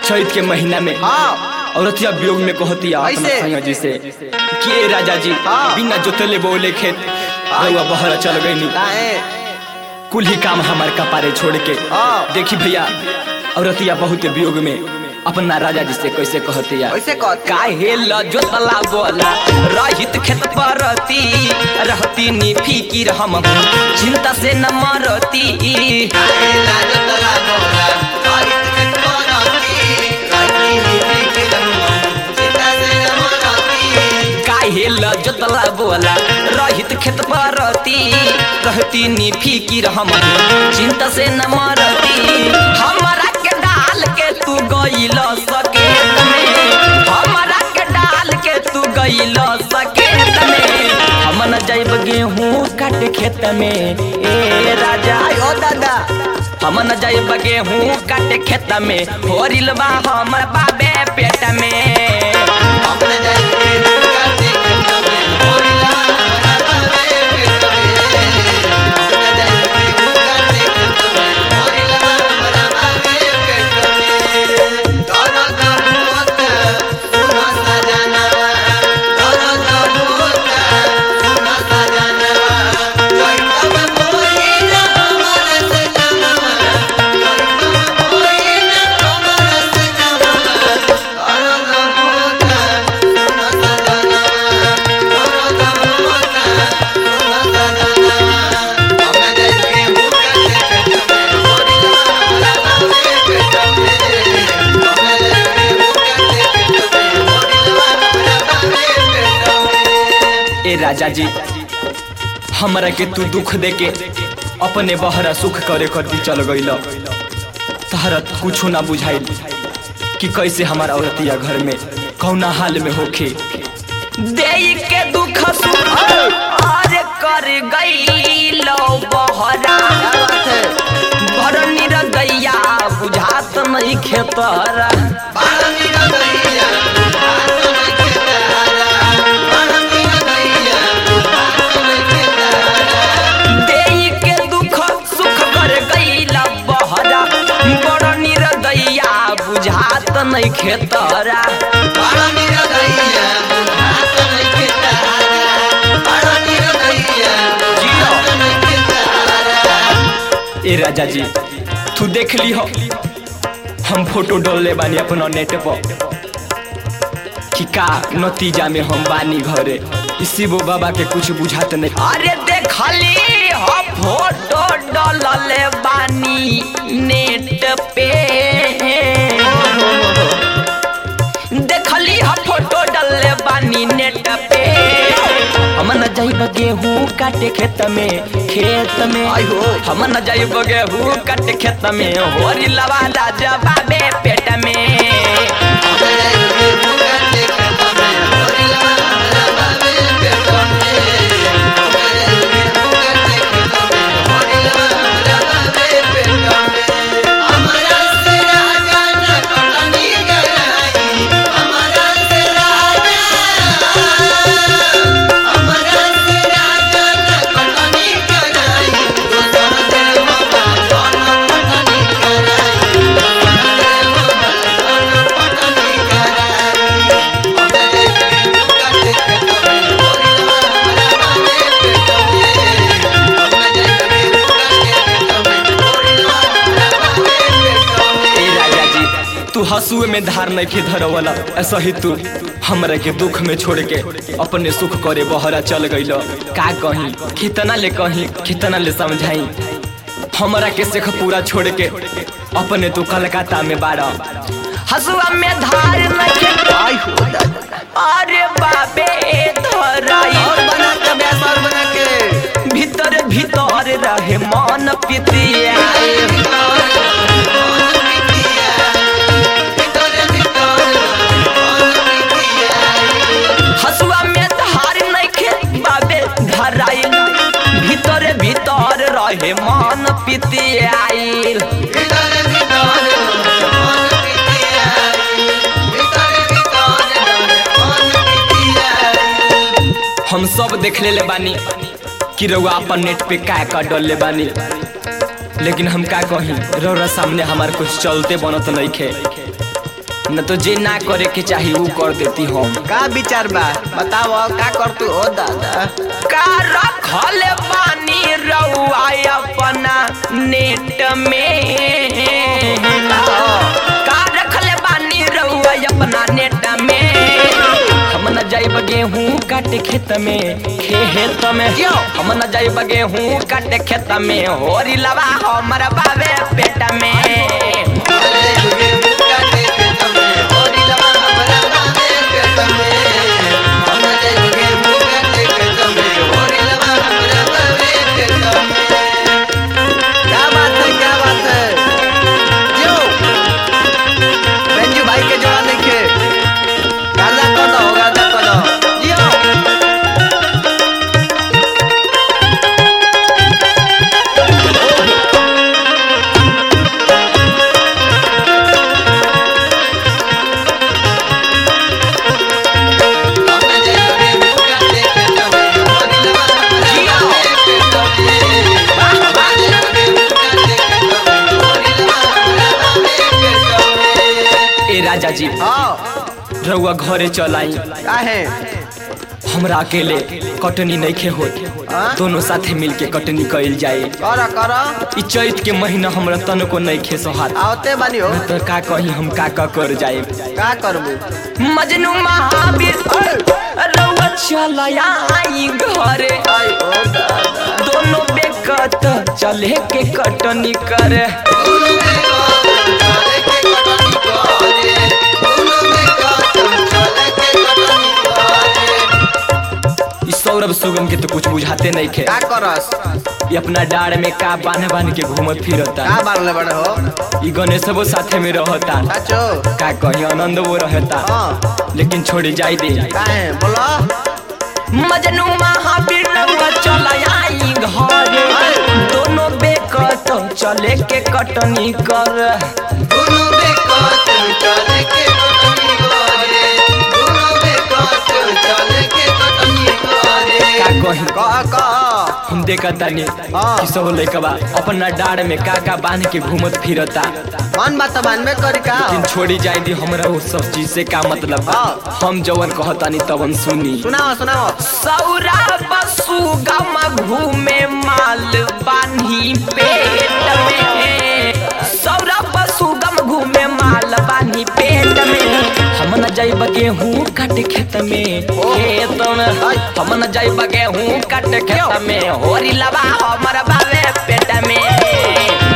चैत के महीना में हाँ औरतिया वियोग में कहती अपना ऐसे? संग जी से कि ए राजा जी हाँ। बिना जोतले बोले खेत रउआ बहरा चल गई काहे कुल ही काम हमार कपारे छोड़ के हाँ। देखी भैया औरतिया बहुत वियोग में अपना राजा जी से कैसे कहती कैसे कह काहे ल जोतला बोला रहित खेत परती रहती नी फिकिर हम चिंता से न मरती काहे ल जोतला बोला रहित खेत परती रहती नी फिकिर हम चिंता से न मरती हमरा के डाल के तू गइल सकेत में हमरा के डाल के तू गइल सकेत में हम न जाइब गेहूं काट खेत में ए राजा ओ दादा हम न जाइब गेहूं काट खेत में होरिल बा हमर बाबे पेट में ए राजा जी हमरा के तू दुख दे के अपने बहरा सुख करे करती चल गइल तहरा कुछो ना बुझाइल कि कैसे हमारा औरतिया घर में कौना हाल में होखे दे के दुख सुख और कर गइल बहरा बड़ निरदैया बुझात नहीं खेतरा देई के दुख सुख कर गईला बहरा बड़ निरदैया बुझात नहीं खेतरा ए राजा जी तू देख ली हो हम फोटो डालले बानी अपना नेट पर कि का नतीजा में हम बानी घरे इसी वो बाबा के कुछ बुझात नहीं अरे देखली हो फोटो डालले बानी नेट पे देखली हा फोटो डालले बानी नेट पे हम न जाइब गेहूं काटे खेत में खेत में आइहो। हम न जाइब गेहूं काटे खेत में होरी लवा राजा बाबे पेट में ए राजा जी तू हंसुए में धार नहीं के धरवला ऐसा ही तू हमरा के दुख में छोड़ के अपने सुख करे बहरा चल गइल का कहीं कितना ले कहीं कितना ले समझाई हमरा के सेख पूरा छोड़ के अपने तू कलकत्ता में बाड़ा हसुआ में धार नहीं के आई हो दादा अरे बाबे धराई और बना के बेस और बना के भीतर भीतर रहे मन पितिया हसुआ में धार नइखे बाबे धराइल भीतर भीतर रहे मन पितियाइल हम सब देख ले बानी कि रउआ अपन नेट पे का का डल बानी लेकिन हम का कहीं रौरा सामने हमार कुछ चलते बनत नहीं खे न तो जे ना करे के चाही वो कर देती हम का विचार बा बताओ का कर तू ओ दादा का रखल बानी रउआ अपना नेट में का रखल बानी रउआ अपना नेट में हम न जाइब गेहूं काटे खेत में खेत में क्यों? हम न जाइब गेहूं काटे खेत में होरी लवा हमर बाबे पेट में क्या बात है क्या बात है जो रंजू भाई के जवान देखे गादा कर दो गादा कर दो जियो ए राजा जी हाँ रउआ घरे चलाई का है हमरा अकेले कटनी नहीं खे हो हाँ? दोनों साथे मिलके कटनी कइल जाए कर कर इ चैत के महीना हमरा तनको नहीं खे सोहात आवते बानी हो तो का कहीं हम का का कर जाए का करबू मजनू महावीर रउआ चलया आई घरे आई ओ दादा दोनों बेकत चले के कटनी करे इ सौरभ सुगम के तो कुछ बुझाते नहीं खे का करस इ अपना डाड़ में का बांध बांध के घूमत फिरता का बारले बड़े हो इ गणेशबो साथे में रहता चाचो का कहीं आनंद वो रहता हाँ लेकिन छोड़ी जाई दे का है बोलो मजनू महावीर रउआ चला आई घरे दोनों बेकत चले के कटनी कर का कहीं का का हम देखा तानी हाँ। कि सब लइकबा अपना डाड़ में का का बांध के घूमत फिरता मन बात मानबे करी का लेकिन छोड़ी जाई दी हमरा वो सब चीज से का मतलब बा हाँ। हम जवन कहतानी तवन सुनी सुनाओ सुनाओ सौरा बसु गम घूमे माल बानी पेट में सौरा बसु गम घूमे माल बानी पेट में हम न जाइब गेहूं काट खेत में खेत में हम न जाइब गेहूं काट खेत में होरी लबा हमर बाबे पेट में